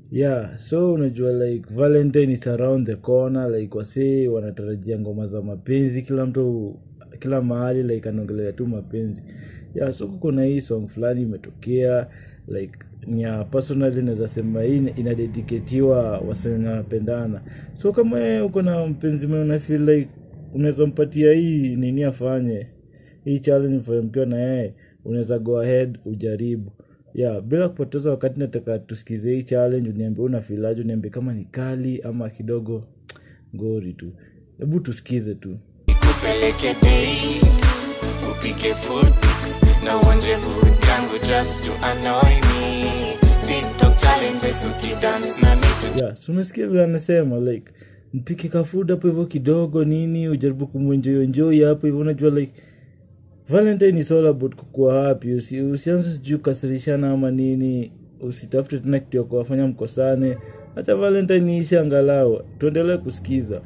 yeah so unajua like valentine is around the corner like wasee wanatarajia ngoma za mapenzi kila mtu kila mahali like anaongelea tu mapenzi yeah so kuna hii song fulani imetokea like nya personally naweza sema hii inadediketiwa wase wenye wanapendana so kama wewe uko na mpenzi mwenye una feel like unaweza mpatia hii nini afanye hii challenge mfanye mkiwa na yeye unaweza go ahead ujaribu yeah bila kupoteza wakati nataka tusikize hii challenge uniambie una filaje uniambie kama ni kali ama kidogo ngori tu hebu tusikize tu nikupeleke date upike food pics na uonje food yangu just to annoy me tiktok challenges ukidance na mitu yeah so umesikia vile anasema like mpike kafood hapo hivyo kidogo nini ujaribu kumwenjoyonjoi hapo hivyo unajua like valentine is all about kukuwa happy Usi, usianze sijui kukasirishana ama nini usitafute tena kitu ya kuwafanya mkosane hacha valentine iishe angalau tuendelee kusikiza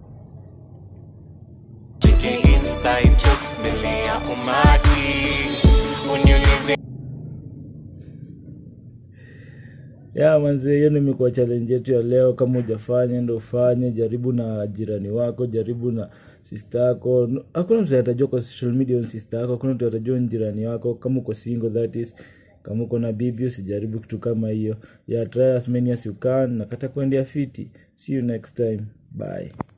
chiki inside jokes mbele ya umati uniulize ya manzi hiyo ndio imekuwa challenge yetu ya leo kama hujafanya ndo ufanye jaribu na jirani wako jaribu na sister yako No- hakuna mtu atajua kwa social media ni sister yako hakuna mtu atajua ni jirani wako kama uko single that is kama uko na bibi usijaribu kitu kama hiyo ya try as many as you can na kata kuendea fiti see you next time bye